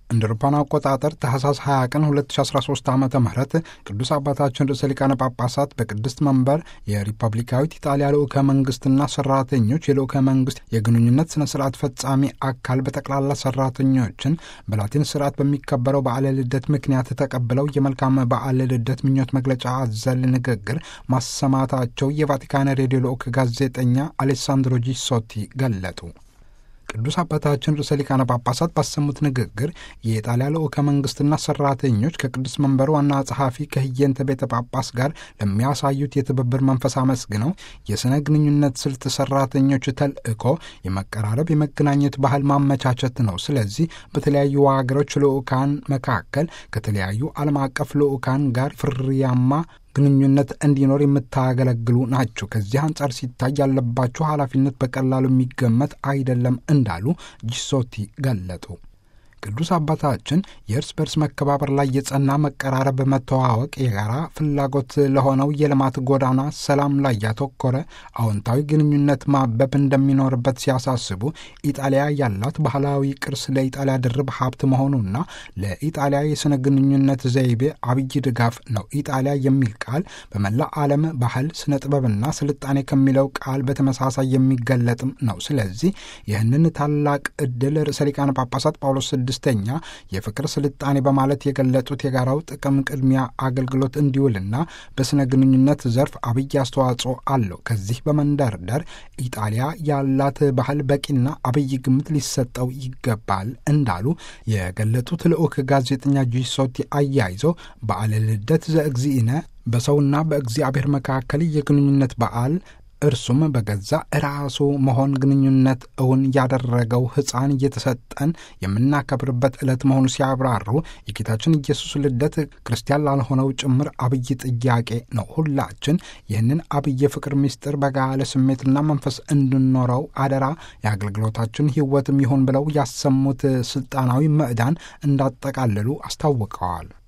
እንደ አውሮፓውያን አቆጣጠር ታህሳስ 20 ቀን 2013 ዓ ም ቅዱስ አባታችን ርዕሰ ሊቃነ ጳጳሳት በቅድስት መንበር የሪፐብሊካዊት ኢጣሊያ ልዑከ መንግስትና ሰራተኞች የልዑከ መንግስት የግንኙነት ስነ ስርዓት ፈጻሚ አካል በጠቅላላ ሰራተኞችን በላቲን ስርዓት በሚከበረው በዓለ ልደት ምክንያት ተቀብለው የመልካም በዓለ ልደት ምኞት መግለጫ አዘል ንግግር ማሰማታቸው የቫቲካን ሬዲዮ ልዑክ ጋዜጠኛ አሌሳንድሮ ጂሶቲ ገለጡ። ቅዱስ አባታችን ርዕሰ ሊቃነ ጳጳሳት ባሰሙት ንግግር የኢጣሊያ ልዑከ መንግስትና ሰራተኞች ከቅዱስ መንበሩ ዋና ጸሐፊ ከህየንተ ቤተ ጳጳስ ጋር ለሚያሳዩት የትብብር መንፈስ አመስግነው የሥነ ግንኙነት ስልት ሰራተኞች ተልእኮ የመቀራረብ የመገናኘት ባህል ማመቻቸት ነው። ስለዚህ በተለያዩ ሀገሮች ልዑካን መካከል ከተለያዩ ዓለም አቀፍ ልዑካን ጋር ፍርያማ ግንኙነት እንዲኖር የምታገለግሉ ናቸው። ከዚህ አንጻር ሲታይ ያለባችሁ ኃላፊነት በቀላሉ የሚገመት አይደለም እንዳሉ ጂሶቲ ገለጡ። ቅዱስ አባታችን የእርስ በርስ መከባበር ላይ የጸና መቀራረብ፣ መተዋወቅ፣ የጋራ ፍላጎት ለሆነው የልማት ጎዳና ሰላም ላይ ያተኮረ አዎንታዊ ግንኙነት ማበብ እንደሚኖርበት ሲያሳስቡ ኢጣሊያ ያላት ባህላዊ ቅርስ ለኢጣሊያ ድርብ ሀብት መሆኑና ለኢጣሊያ የሥነ ግንኙነት ዘይቤ አብይ ድጋፍ ነው። ኢጣሊያ የሚል ቃል በመላ ዓለም ባህል፣ ስነ ጥበብና ስልጣኔ ከሚለው ቃል በተመሳሳይ የሚገለጥም ነው። ስለዚህ ይህንን ታላቅ ዕድል ርዕሰ ሊቃነ ጳጳሳት ጳውሎስ ስድስተኛ የፍቅር ስልጣኔ በማለት የገለጡት የጋራው ጥቅም ቅድሚያ አገልግሎት እንዲውልና በስነ ግንኙነት ዘርፍ አብይ አስተዋጽኦ አለው። ከዚህ በመንደርደር ኢጣሊያ ያላት ባህል በቂና አብይ ግምት ሊሰጠው ይገባል እንዳሉ የገለጡት ልዑክ ጋዜጠኛ ጂሶቲ አያይዘው በዓለ ልደት ዘእግዚእነ በሰውና በእግዚአብሔር መካከል የግንኙነት በዓል እርሱም በገዛ ራሱ መሆን ግንኙነት እውን ያደረገው ሕፃን እየተሰጠን የምናከብርበት ዕለት መሆኑ ሲያብራሩ የጌታችን ኢየሱስ ልደት ክርስቲያን ላልሆነው ጭምር አብይ ጥያቄ ነው። ሁላችን ይህንን አብይ ፍቅር ምስጢር በጋለ ስሜትና መንፈስ እንድኖረው አደራ የአገልግሎታችን ሕይወትም ይሁን ብለው ያሰሙት ስልጣናዊ ምዕዳን እንዳጠቃልሉ አስታውቀዋል።